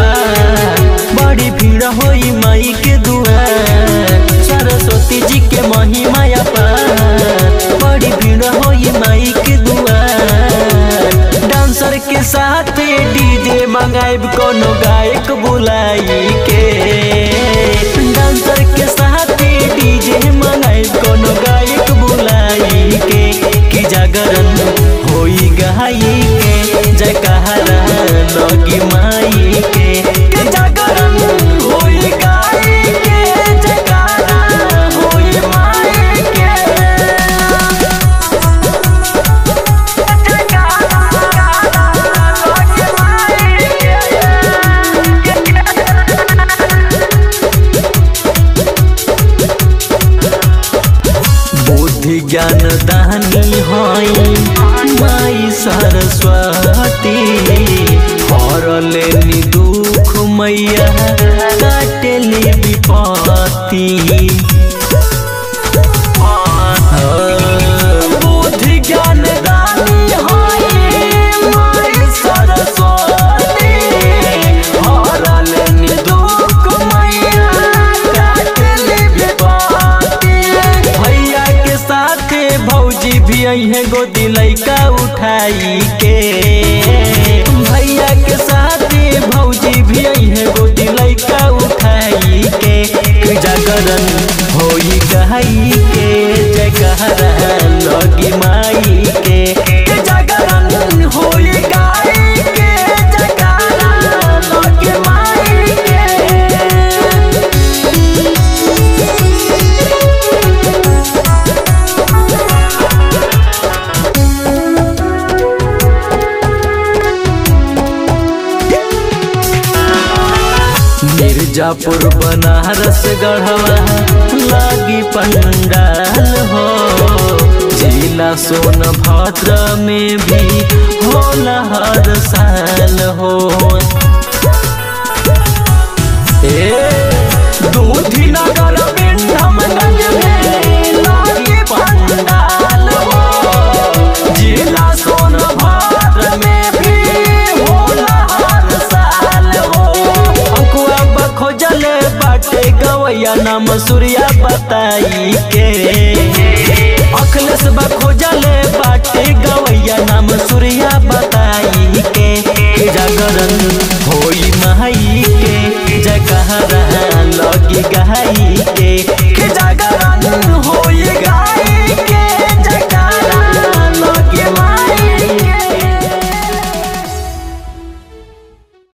पार बड़ी भीड़ होई माई के दुआर सरस्वती जी के महिमा पार बड़ी भीड़ होई माई के दुआर डांसर के साथ डीजे मंगाइब कोनो गायक बुलाई के डांसर के साथ डीजे मंगाइब कोनो गायक बुलाई के कि जागरण होई गहाई के जयकारा लगी माई के कि जागरण होई गाई के जयकारा होई माई के बुद्धि ज्ञान दानी हई माई सरस्वती हरले नि दुख मैया काटेली विपत्ति बुद्धि ज्ञान दानी हई माई सरस्वती हरले नि दुख मैया काटेली विपत्ति भैया के साथ भौजी भी अहे गोदी लैका उठाई के भैया के साथ भौजी भी अहे गोदी लैका उठाई के कि जागरण होई गहाई के जयकारा लगी माई के कि जागरण होई गाई के जयकारा लगी माई के मिर्जापुर बनारस गढ़वा लागी पंडाल हो जिला सोनभद्र में भी होला हर साल हो ए दूधी नगर बिंडमगंज में लागी पंडाल हो जिला सोनभद्र में भी होला हर साल हो अंकुआ बखोजल बाटे गवैया नाम सूर्या बताई के अखिलेश बखोजल बाटे गवैया नाम सूर्या बताई के कि जागरण होई माई के जयकारा